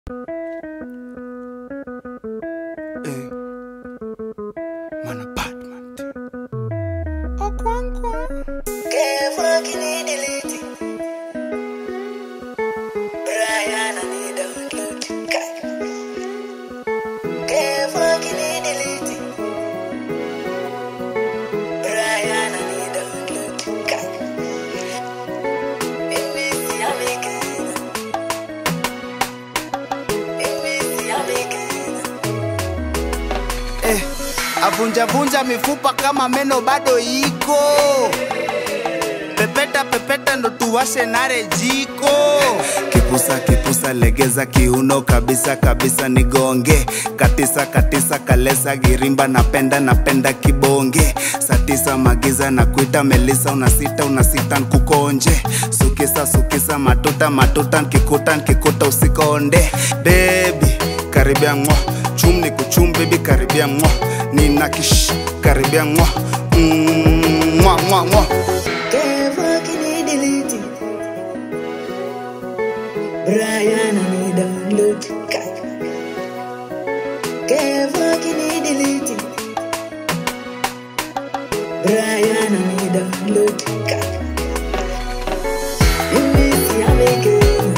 Eh. Mana Batman. Eh, avunjavunja mifupa kama meno bado iko pepeta pepeta ndo tuwashe nare jiko kipusa kipusa legeza kiuno kabisa kabisa nigonge katisa katisa kalesa girimba napenda napenda kibonge satisa magiza na kuita melisa unasita unasita nkukonje sukisa sukisa matuta matuta nkikuta nkikuta usikonde bebi karibia mwa chum ni kuchum bebi karibia mwa nina kish karibia mwa Mm, mwa mwa mwa Brian, I need download. Kevo, can you delete it? Brian, I need download. In this, I'm again.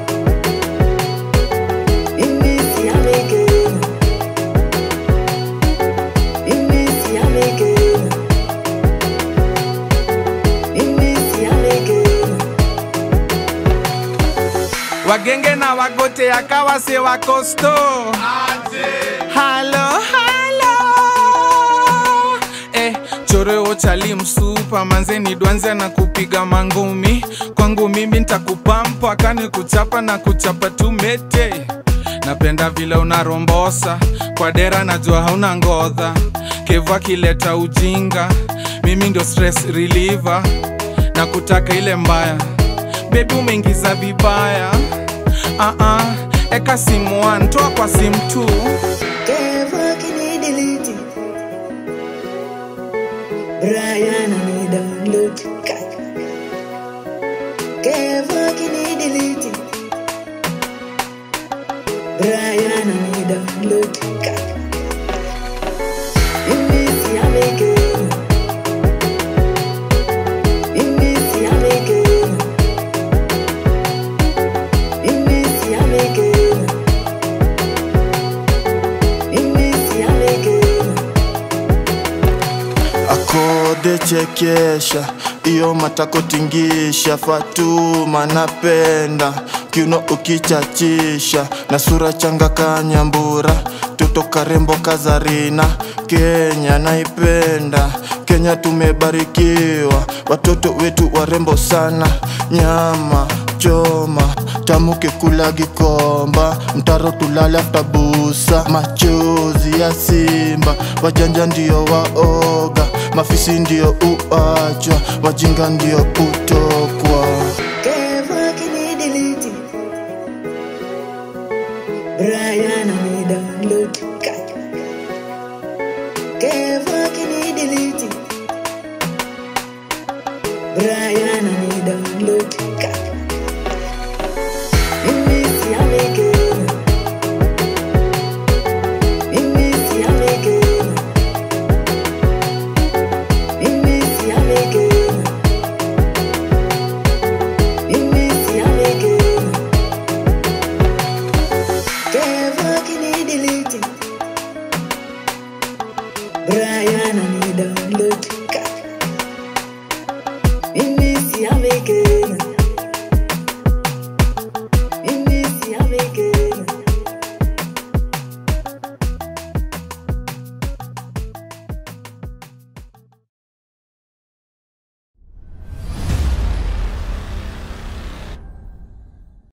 In this, I'm again. In this, I'm again. In this, I'm again. wagenge na wagote akawa se wakosto halo halo eh, choreo chali msupa manzeni dwanze na kupiga mangumi kwangu mimi ntakupampa kani kuchapa na kuchapa tumete napenda vile unarombosa kwa dera najua hauna ngodha kevu akileta ujinga mimi ndio stress reliever na kutaka ile mbaya bebi umeingiza vibaya uh -uh. eka simu one, toa kwa simu tu Kevo, can you delete it? Brian, I need download. Kevo, can you delete it? Brian, I need download. In this, I'm again. In this, I'm again. In this, I'm again. In this, I'm again. akode chekesha iyo matako tingisha fatuma napenda kiuno ukichachisha na sura changa kanyambura toto karembo kazarina kenya naipenda kenya tumebarikiwa watoto wetu warembo sana nyama choma tamuke kula gikomba mtaro tulale aftabusa machozi ya simba wajanja ndio waoga mafisi ndio uachwa wajinga ndio kutokwa Kevo, can you delete it? Brian, I need download. Kevo, can you delete it? Brian, I need download. In this, I'm again. In this, I'm again. In this, I'm again. In this, I'm again. Kevo, can you delete it? Brian, I need download.